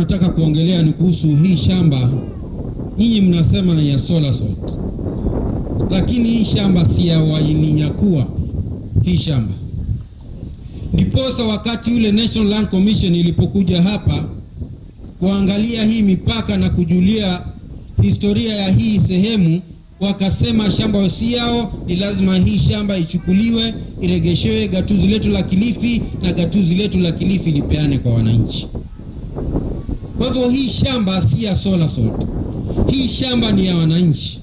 nataka kuongelea ni kuhusu hii shamba. Nyinyi mnasema ni ya solar salt, lakini hii shamba si ya walinyakua hii shamba. Ndiposa wakati ule National Land Commission ilipokuja hapa kuangalia hii mipaka na kujulia historia ya hii sehemu, wakasema shamba si yao, ni lazima hii shamba ichukuliwe iregeshewe gatuzi letu la Kilifi na gatuzi letu la Kilifi lipeane kwa wananchi. Kwa hivyo hii shamba si ya solar salt, hii shamba ni ya wananchi,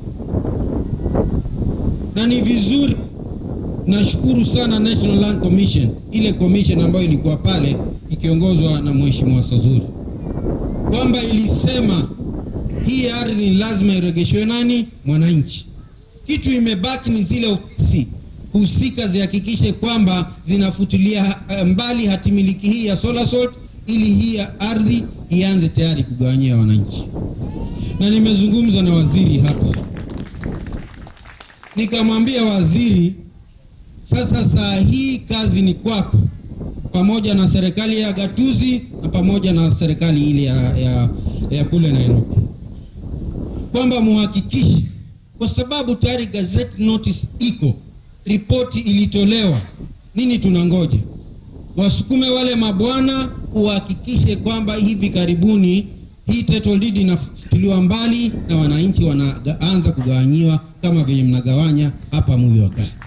na ni vizuri. Nashukuru sana National Land Commission, ile commission ambayo ilikuwa pale ikiongozwa na Mheshimiwa Sazuri, kwamba ilisema hii ardhi lazima iregeshwe nani? Mwananchi. Kitu imebaki ni zile ofisi husika zihakikishe kwamba zinafutilia mbali hatimiliki hii ya solar salt ili hii ardhi ianze tayari kugawanyia wananchi. Na nimezungumza na waziri hapa, nikamwambia waziri, sasa saa hii kazi ni kwako, pamoja na serikali ya gatuzi na pamoja na serikali ile ya, ya, ya kule Nairobi, kwamba muhakikishe, kwa sababu tayari gazette notice iko, ripoti ilitolewa. Nini tunangoja? Wasukume wale mabwana, uhakikishe kwamba hivi karibuni hii title deed inafutiliwa mbali na wananchi wanaanza kugawanyiwa kama vyenye mnagawanya hapa Muyi wa Kaya.